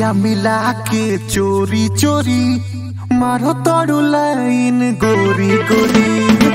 अखिया मिला के चोरी चोरी मारो तोड़ू लाइन गोरी गोरी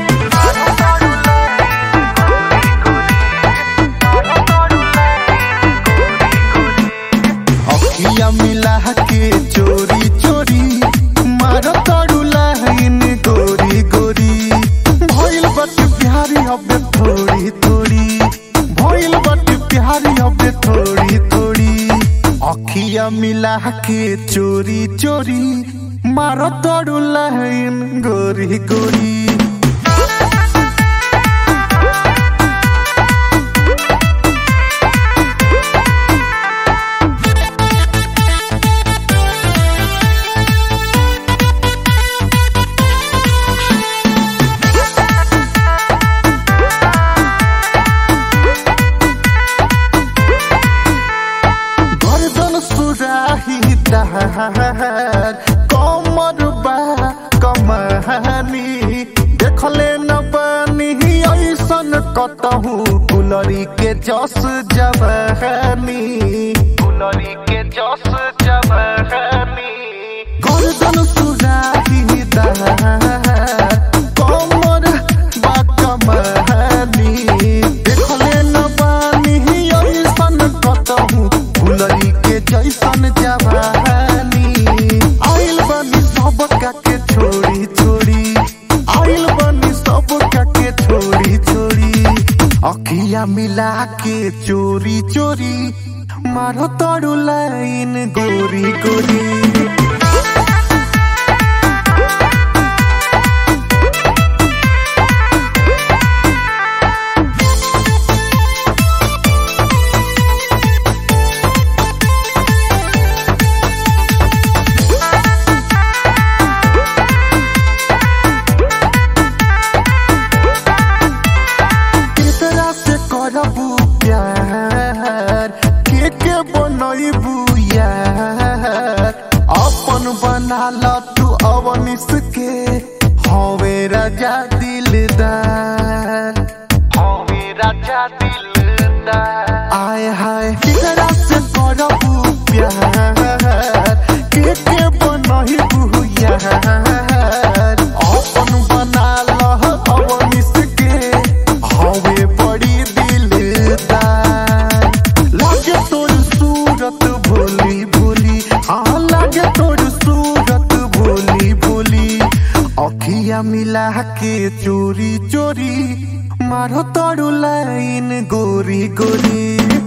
अखिया मिला के चोरी चोरी मारो तोड़ू लाइन गोरी गोरी भइल बट प्यारी अब थोड़ी थोड़ी भइल बट प्यारी अब थोड़ी थोड़ी अखिया मिला के चोरी चोरी मारो तोड़ू लाइन गोरी गोरी गर्दन सुराही दहार कमर बा कमानी देखले न बानी ऐसन कतहु गुलरी के जस जवानी गुलरी के जस जवानी गर्दन सुराही दहार कमर बा कमानी देखले न बानी ऐसन कतहु फुलरी के जैसन जवानी आइल बनी सब के छोड़ी छोड़ी आइल बनी सब के छोड़ी छोड़ी अखिया मिला के चोरी चोरी मारो तोड़ू लाइन गोरी गोरी केकरा से करबू प्यार के के बनैबू यार अपन बना ल तू अवनिस के हवे राजा दिलदार हवे राजा दिलदार आय हाय केकरा से करबू प्यार के के बनैबू यार अपन बना ल अवनिस के हवे बड़ी दिलदार लागे तोर सूरत भोली भोली हाँ लागे तोर सूरत भोली भोली अखिया मिला के चोरी चोरी मारो तोड़ू लाइन गोरी गोरी